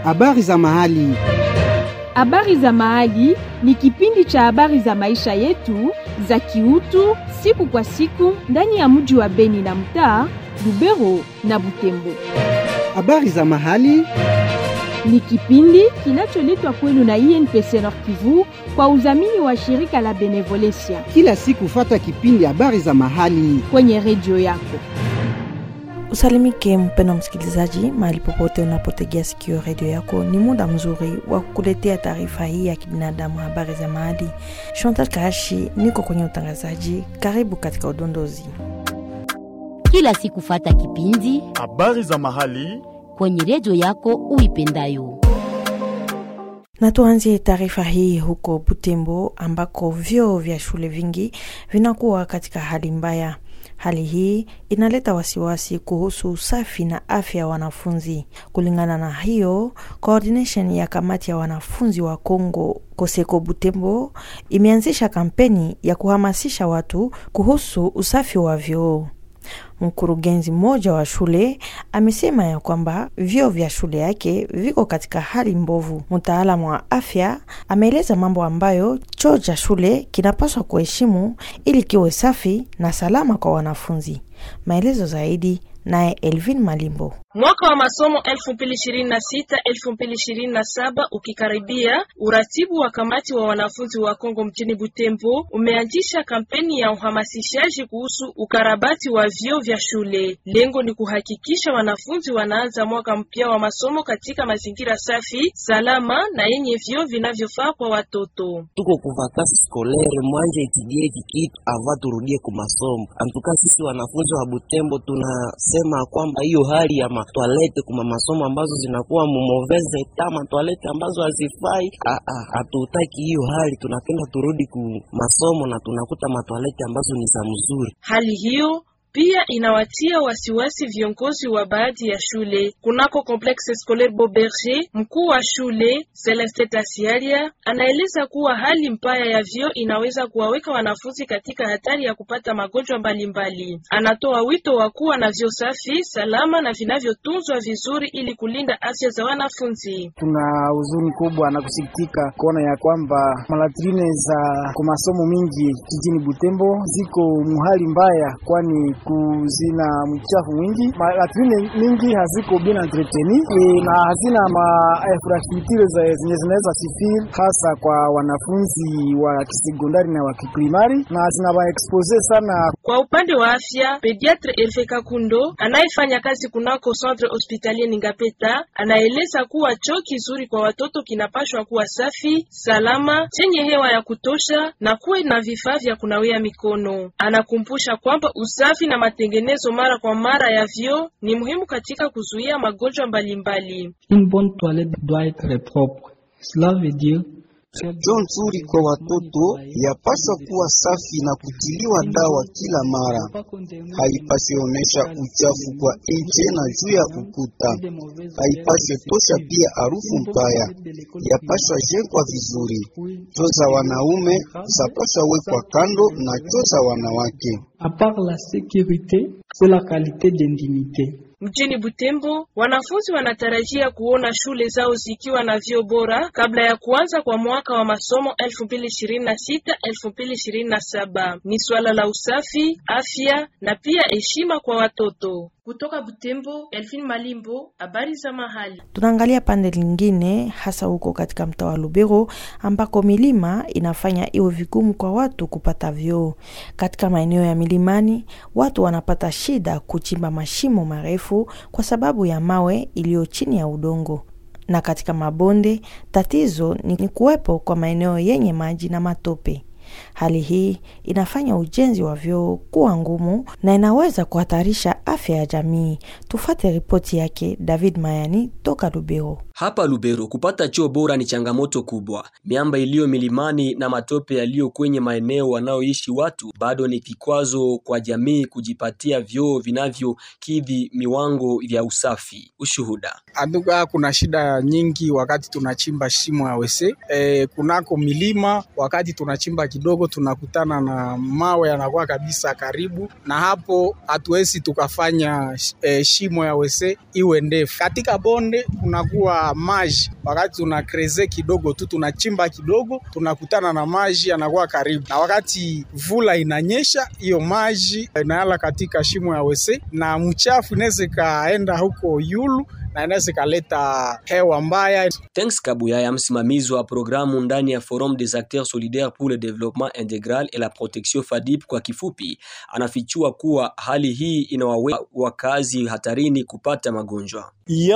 Habari za mahali. Habari za mahali ni kipindi cha habari za maisha yetu za kiutu siku kwa siku ndani ya mji wa Beni na mtaa Lubero na Butembo. Habari za mahali. Ni kipindi kinacholetwa kwenu na INPC Nord Kivu kwa udhamini wa shirika la Benevolencia Kila siku fata kipindi habari za mahali. kwenye redio yako. Usalimike mpendo msikilizaji, mahali popote unapotegea sikio redio yako, ni muda mzuri wa kukuletea taarifa hii ya kibinadamu, habari za mahali. Chantal Kashi niko kwenye utangazaji. Karibu katika udondozi. kila siku fata kipindi habari za mahali kwenye redio yako uipendayo. Na tuanzie taarifa hii huko Butembo ambako vyoo vya shule vingi vinakuwa katika hali mbaya. Hali hii inaleta wasiwasi kuhusu usafi na afya ya wanafunzi. Kulingana na hiyo, coordination ya kamati ya wanafunzi wa Kongo Koseko Butembo imeanzisha kampeni ya kuhamasisha watu kuhusu usafi wa vyoo. Mkurugenzi mmoja wa shule amesema ya kwamba vyoo vya shule yake viko katika hali mbovu. Mtaalamu wa afya ameeleza mambo ambayo choo cha shule kinapaswa kuheshimu ili kiwe safi na salama kwa wanafunzi. Maelezo zaidi naye Elvin Malimbo. Mwaka wa masomo 2026-2027 ukikaribia, uratibu wa kamati wa wanafunzi wa Kongo mjini Butembo umeanzisha kampeni ya uhamasishaji kuhusu ukarabati wa vyoo vya shule. Lengo ni kuhakikisha wanafunzi wanaanza mwaka mpya wa masomo katika mazingira safi, salama na yenye vyoo vinavyofaa kwa watoto. tuko ku vakansi skolere mwanje etudie hiki kitu ava turudie ku masomo. Antuka sisi wanafunzi wa Butembo tunasema kwamba hiyo hali ya matwalete kuma masomo ambazo zinakuwa mumoveze ta matwalete ambazo hazifai, ah, ah, hatutaki hiyo hali. Tunapenda turudi ku masomo na tunakuta matwalete ambazo ni za mzuri. Hali hiyo pia inawatia wasiwasi viongozi wa baadhi ya shule. Kunako Complexe Scolaire Beauberger, mkuu wa shule Celeste Tasiaria anaeleza kuwa hali mbaya ya vyoo inaweza kuwaweka wanafunzi katika hatari ya kupata magonjwa mbalimbali. Anatoa wito wa kuwa na vyoo safi, salama na vinavyotunzwa vizuri ili kulinda afya za wanafunzi. Tuna huzuni kubwa na kusikitika kuona ya kwamba malatrine za kwa masomo mingi jijini Butembo ziko muhali mbaya, kwani kuzina mchafu mwingi. Malatrine mingi haziko bien entreteni e, na hazina ma infrastructure za- zenye zinaweza sifiri hasa kwa wanafunzi wa kisekondari na wa kiprimari, na zinawaexpose sana Kwa upande wa afya, pediatre Herve Kakundo anayefanya kazi kunako centre hospitalier Ningapeta anaeleza kuwa choo kizuri kwa watoto kinapashwa kuwa safi, salama, chenye hewa ya kutosha na kuwe na vifaa vya kunawia mikono. Anakumbusha kwamba usafi na matengenezo mara kwa mara ya vyoo ni muhimu katika kuzuia magonjwa mbalimbali. Une bonne toilette doit être propre. Cela veut dire Choo nzuri kwa watoto yapaswa kuwa safi na kutiliwa dawa kila mara. Haipaswi onyesha uchafu kwa nje na juu ya ukuta. Haipaswi tosha pia harufu mbaya. Yapaswa jengwa vizuri. Choo za wanaume zapaswa wekwa kando na choo za wanawake. à part la sécurité, c'est la qualité d'intimité. Mjini Butembo, wanafunzi wanatarajia kuona shule zao zikiwa na vyoo bora kabla ya kuanza kwa mwaka wa masomo 2026-2027. Ni swala la usafi, afya na pia heshima kwa watoto. Kutoka Butembo, Elfin Malimbo, habari za mahali. Tunaangalia pande lingine, hasa huko katika mtaa wa Lubero ambako milima inafanya iwe vigumu kwa watu kupata vyoo. Katika maeneo ya milimani, watu wanapata shida kuchimba mashimo marefu kwa sababu ya mawe iliyo chini ya udongo, na katika mabonde tatizo ni ni kuwepo kwa maeneo yenye maji na matope. Hali hii inafanya ujenzi wa vyoo kuwa ngumu na inaweza kuhatarisha afya ya jamii. Tufate ripoti yake David Mayani toka Lubero. Hapa Lubero kupata choo bora ni changamoto kubwa. Miamba iliyo milimani na matope yaliyo kwenye maeneo wanaoishi watu bado ni kikwazo kwa jamii kujipatia vyoo vinavyokidhi miwango vya usafi. Ushuhuda. Aduka kuna shida nyingi wakati tunachimba shimo ya wese e, kunako milima wakati tunachimba kidogo kidogo tunakutana na mawe yanakuwa kabisa karibu na hapo, hatuwezi tukafanya e, shimo ya wese iwe ndefu. Katika bonde kunakuwa maji, wakati tuna kreze kidogo tu tunachimba kidogo, tunakutana na maji yanakuwa karibu, na wakati vula inanyesha, hiyo maji inayala katika shimo ya wese na mchafu inaweza ikaenda huko yulu na inaweza ikaleta hewa mbaya. Thanks Kabuyaya, msimamizi wa programu ndani ya Forum des acteurs solidaires pour le développement intégral et la protection FADIP kwa kifupi, anafichua kuwa hali hii inawaweka wakazi hatarini kupata magonjwa.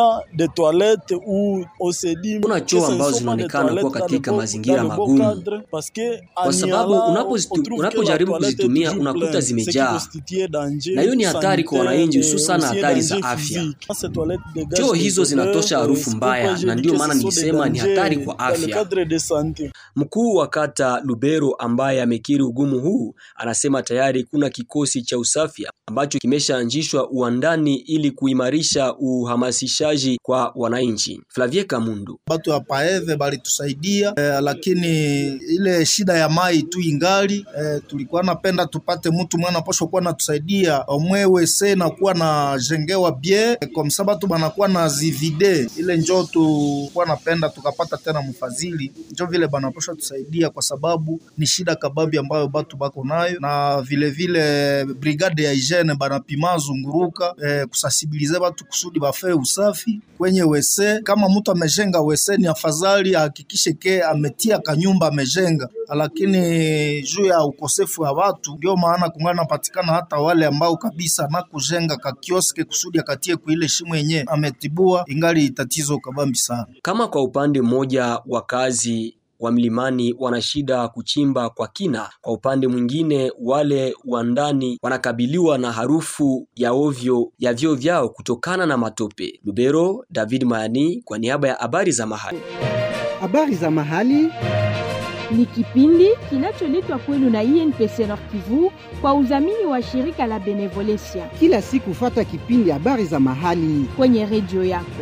Kuna choo ambazo zinaonekana kuwa katika mazingira magumu, kwa sababu unapojaribu kuzitumia unakuta zimejaa, na hiyo ni hatari kwa wananchi, hususan hatari za afya. Choo hizo zinatosha harufu mbaya, na ndiyo maana nilisema ni hatari kwa afya. Mkuu wa kata Lubero ambaye amekiri ugumu huu anasema tayari kuna kikosi cha usafi ambacho kimeshaanzishwa uandani ili kuimarisha uhamasishaji kwa wananchi. Flavie Kamundu: batu ya paeve balitusaidia eh, lakini ile shida ya mai tu ingali eh, tulikuwa napenda tupate mtu mwana posho kuwa natusaidia omwewe se na kuwa na jengewa bie eh, kwa msaba tu banakuwa na zivide ile njo tukuwa napenda tukapata tena mfadhili njo vile banaposha tusaidia kwa sababu ni shida kababi ambayo batu bako nayo, na vile vile brigade ya hygiene banapima zunguruka eh, kusasibilize batu kusudi bafee usafi kwenye wese. Kama mtu amejenga wese, ni afadhali ahakikishe ke ametia kanyumba amejenga, lakini juu ya ukosefu wa watu ndio maana kungana napatikana hata wale ambao kabisa na kujenga ka kioske kusudi akatie kuile shimo yenye ametibua, ingali tatizo kabambi sana. Kama kwa upande mmoja wakazi wa mlimani wana shida kuchimba kwa kina, kwa upande mwingine wale wa ndani wanakabiliwa na harufu ya ovyo ya vyoo vyao kutokana na matope. Lubero, David Mayani kwa niaba ya habari za mahali. Habari za mahali ni kipindi kinacholetwa kwenu na INPC Nord Kivu kwa udhamini wa shirika la Benevolencia. Kila siku fata kipindi habari za mahali kwenye redio yako.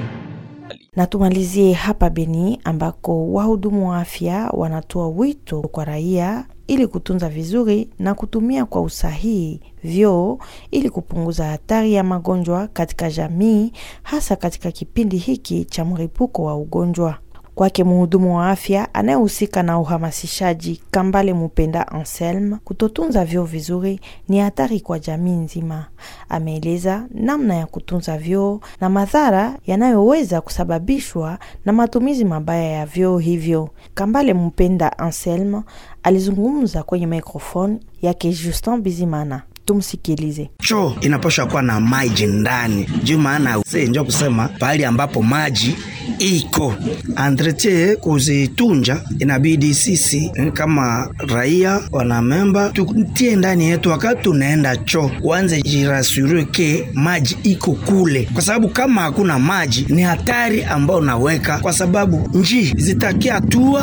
Na tumalizie hapa Beni ambako wahudumu wa afya wanatoa wito kwa raia ili kutunza vizuri na kutumia kwa usahihi vyoo ili kupunguza hatari ya magonjwa katika jamii, hasa katika kipindi hiki cha mlipuko wa ugonjwa. Kwake mhudumu wa afya anayehusika na uhamasishaji Kambale Mupenda Anselme, kutotunza vyoo vizuri ni hatari kwa jamii nzima. Ameeleza namna ya kutunza vyoo na madhara yanayoweza kusababishwa na matumizi mabaya ya vyoo hivyo. Kambale Mupenda Anselme alizungumza kwenye mikrofoni yake Justin Bizimana. Tumsikilize. Choo inapaswa kuwa na maji ndani, juu maana njo kusema pahali ambapo maji iko entretien kuzitunja, inabidi sisi kama raia wanamemba tutie ndani yetu, wakati tunaenda choo uanze jirasure ke maji iko kule, kwa sababu kama hakuna maji ni hatari ambao unaweka, kwa sababu njii zitakia tua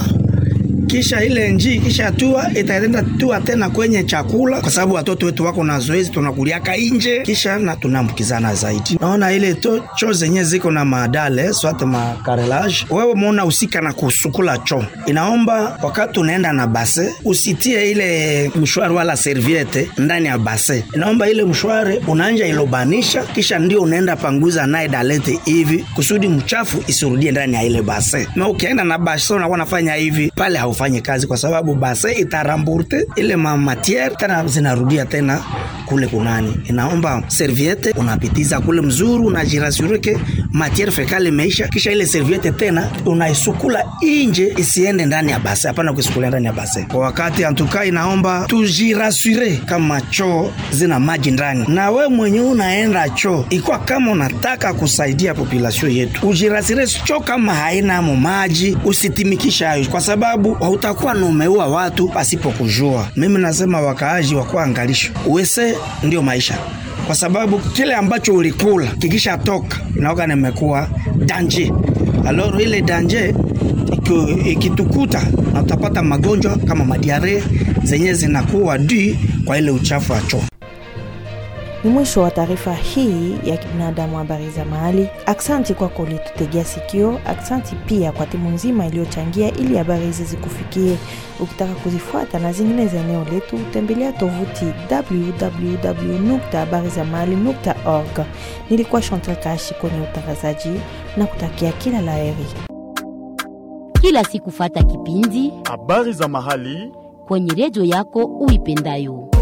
kisha ile njii kisha tua itaenda tua tena kwenye chakula, kwa sababu watoto wetu wako na zoezi, tunakuliaka nje, kisha na tunaambukizana zaidi. Naona ile to choo zenye ziko na madale swate makarelage, wewe muona usika na kusukula choo, inaomba wakati unaenda na base usitie ile mshwari wala serviette ndani ya base, inaomba ile mshwari unaanja ilobanisha, kisha ndio unaenda panguza naye dalete hivi kusudi mchafu isirudie ndani ya ile base. Na ukienda na base unakuwa nafanya hivi pale haufanye kazi kwa sababu base itaramburte ile mamatiere tena zinarudia tena kule kunani. Inaomba serviette unapitiza kule mzuri, unajirasureke matiere fekale imeisha, kisha ile serviette tena unaisukula inje, isiende ndani ya base. Hapana kuisukulia ndani ya base kwa wakati. Antuka inaomba tujirasure kama choo zina maji ndani, na we mwenye unaenda choo, ikwa kama unataka kusaidia population yetu, ujirasure choo kama haina mo maji, usitimikisha hayo kwa sababu hautakuwa na umeua watu pasipo kujua. Mimi nasema wakaaji wakuwa angalisho, uwese ndio maisha, kwa sababu kile ambacho ulikula kikisha toka inaoga nimekuwa danje. Aloro ile danje ikitukuta na utapata magonjwa kama madiare zenye zinakuwa dui kwa ile uchafu wa choo. Ni mwisho wa taarifa hii ya kibinadamu, habari za mahali. Aksanti kwako ulitutegea sikio. Aksanti pia kwa timu nzima iliyochangia ili habari hizi zikufikie. Ukitaka kuzifuata na zingine za eneo letu, tembelea tovuti www.habarizamahali.org. Nilikuwa Chantal Kashi kwenye utangazaji na kutakia kila laheri. Kila siku fata kipindi habari za mahali kwenye redio yako uipendayo.